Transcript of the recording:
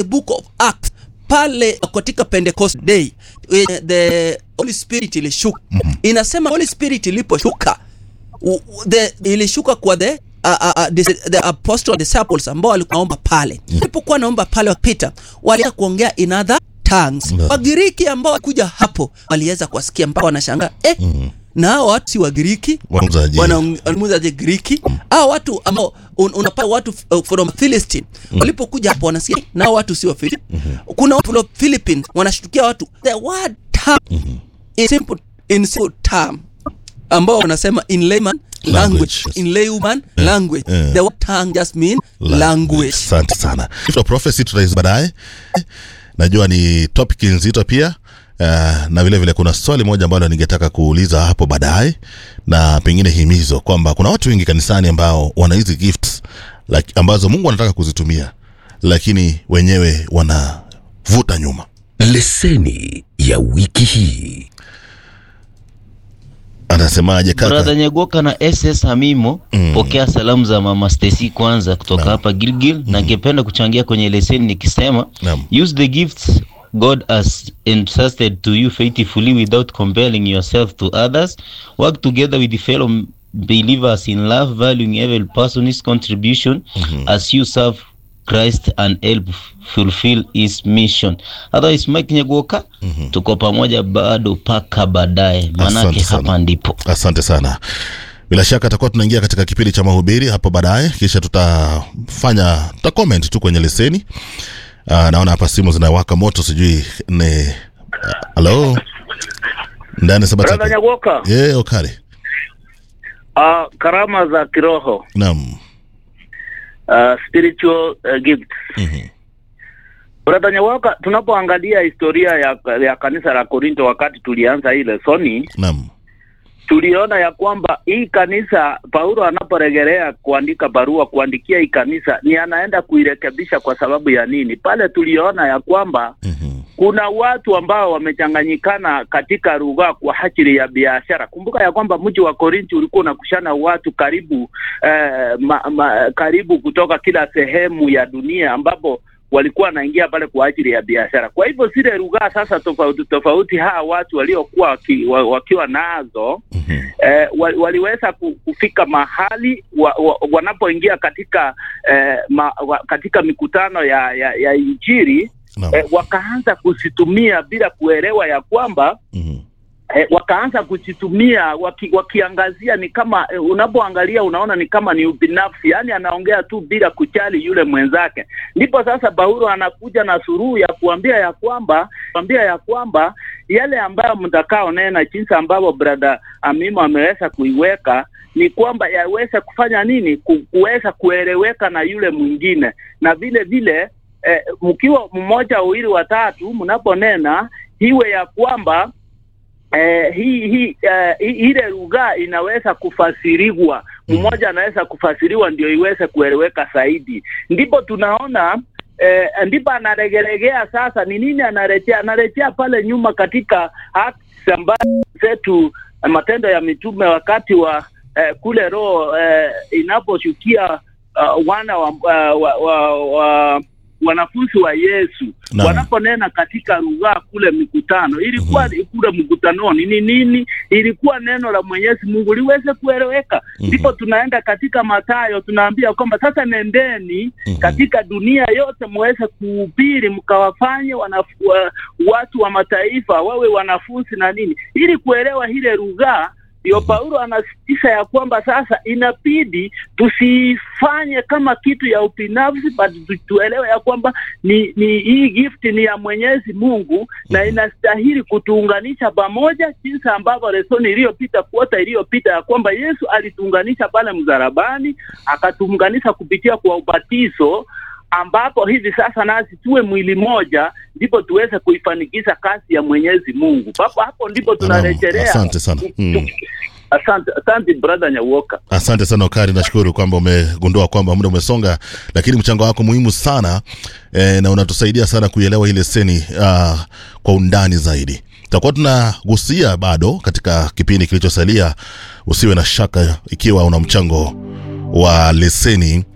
book of Acts pale katika Pentecost day eh, the Holy Spirit ilishuka inasema Holy Spirit iliposhuka u- u- the ilishuka kwa the uh, uh, uh, the, the apostle disciples ambao walikuwa naomba pale walipokuwa naomba pale wapita walianza kuongea in other tongues Mm. wagiriki ambao walikuja hapo waliweza kuwasikia mpaka wanashangaa eh, na hao watu si wagiriki Wanamuzaje? wanamuzaje Griki hao watu ambao un, unapata watu uh, from Philistine walipokuja hapo wanasikia na hao watu si wa Philistine kuna watu from Philippines wanashtukia watu the word term in simple in simple term ambao wanasema in layman language, Language. in layman language eh. the word tongue just mean language Asante sana. Gift of prophecy tutaizi baadaye. Najua ni topic nzito pia. Uh, na vile vile kuna swali moja ambalo ningetaka kuuliza hapo baadaye na pengine himizo kwamba kuna watu wengi kanisani ambao wana hizi gifts like, ambazo Mungu anataka kuzitumia lakini wenyewe wanavuta nyuma. leseni ya wiki hii Anasemaje kaka? Brother Nyagoka na SS Hamimo Mm. pokea salamu za Mama Stacy kwanza kutoka hapa Gilgil na ningependa kuchangia kwenye leseni nikisema Naam. use the gifts God has entrusted to you faithfully without comparing yourself to others work together with the fellow believers in love valuing every person's contribution as you serve Christ and help fulfill his mission. Otherwise Mike Nyagoka tuko pamoja bado paka baadaye manake Asante sana. hapa ndipo Asante sana. Bila shaka tutakuwa tunaingia katika kipindi cha mahubiri hapo baadaye, kisha tutafanya tuta comment tu kwenye leseni. Uh, naona hapa simu zinawaka moto, sijui ni halo ndani sabata. Brother Nyagoka, Yeah, okari. uh, karama za kiroho Naam. uh, spiritual uh, gift. Mhm. Brother Nyagoka, tunapoangalia historia ya, ya kanisa la Korinto wakati tulianza hii lesoni, Naam. tuliona ya kwamba hii kanisa Paulo anaporejelea kuandika barua kuandikia hii kanisa ni anaenda kuirekebisha kwa sababu ya nini? Pale tuliona ya kwamba Mhm. kuna watu ambao wamechanganyikana katika lugha kwa ajili ya biashara. Kumbuka ya kwamba mji wa Korinti ulikuwa unakushana watu karibu eh, ma, ma, karibu kutoka kila sehemu ya dunia ambapo walikuwa wanaingia pale kwa ajili ya biashara. Kwa hivyo zile lugha sasa tofauti tofauti, hawa watu waliokuwa waki, wa, wakiwa nazo Mhm. eh, wa- waliweza ku- kufika mahali wa, wa, wanapoingia katika eh, ma, wa, katika mikutano ya, ya, ya Injili Naam. eh, wakaanza kuzitumia bila kuelewa ya kwamba Mhm. eh, wakaanza kuzitumia waki, wakiangazia ni kama eh, unapoangalia unaona ni kama ni ubinafsi, yaani anaongea tu bila kujali yule mwenzake. Ndipo sasa Paulo anakuja na suruhu ya kuambia ya kwamba kuambia ya kwamba yale ambayo mtakao nena, jinsi ambavyo brother Amimo ameweza kuiweka ni kwamba yaweze kufanya nini, Ku- kuweza kueleweka na yule mwingine, na vile vile eh, mkiwa mmoja, wawili, watatu, mnaponena iwe ya kwamba eh, hii hii eh, hii- ile lugha inaweza kufasiriwa, mmoja anaweza kufasiriwa ndio iweze kueleweka zaidi. Ndipo tunaona eh, ndipo anaregelegea sasa. Ni nini anarejea? Anarejea pale nyuma katika Acts ambazo zetu eh, Matendo ya Mitume wakati wa eh, kule roho eh, inaposhukia uh, wana wa, uh, wa, wa, wa wanafunzi wa Yesu Naam. wanaponena katika lugha kule mikutano, ilikuwa kule mkutanoni ni nini? Ilikuwa neno la Mwenyezi Mungu liweze kueleweka. Ndipo tunaenda katika Mathayo, tunaambia kwamba sasa nendeni katika dunia yote muweze kuhubiri, mkawafanye wanafu- wa- watu wa mataifa wawe wanafunzi na nini, ili kuelewa ile lugha ndio Paulo anasisitiza ya kwamba sasa inabidi tusifanye kama kitu ya ubinafsi, but tu- tuelewe ya kwamba ni, ni hii gift ni ya Mwenyezi Mungu na inastahili kutuunganisha pamoja, jinsi ambavyo lesoni iliyopita kuota iliyopita ya kwamba Yesu alituunganisha pale msalabani, akatuunganisha kupitia kwa ubatizo ambapo hivi sasa nasi tuwe mwili moja, ndipo tuweze kuifanikisha kazi ya Mwenyezi Mungu. Hapo hapo ndipo tunarejelea. Asante sana. Mm. Asante, asante brother Nyawoka. Asante sana Okari, nashukuru kwamba umegundua kwamba muda umesonga, lakini mchango wako muhimu sana e, na unatusaidia sana kuielewa hii leseni uh, kwa undani zaidi. Tutakuwa tunagusia bado katika kipindi kilichosalia. Usiwe na shaka ikiwa una mchango wa leseni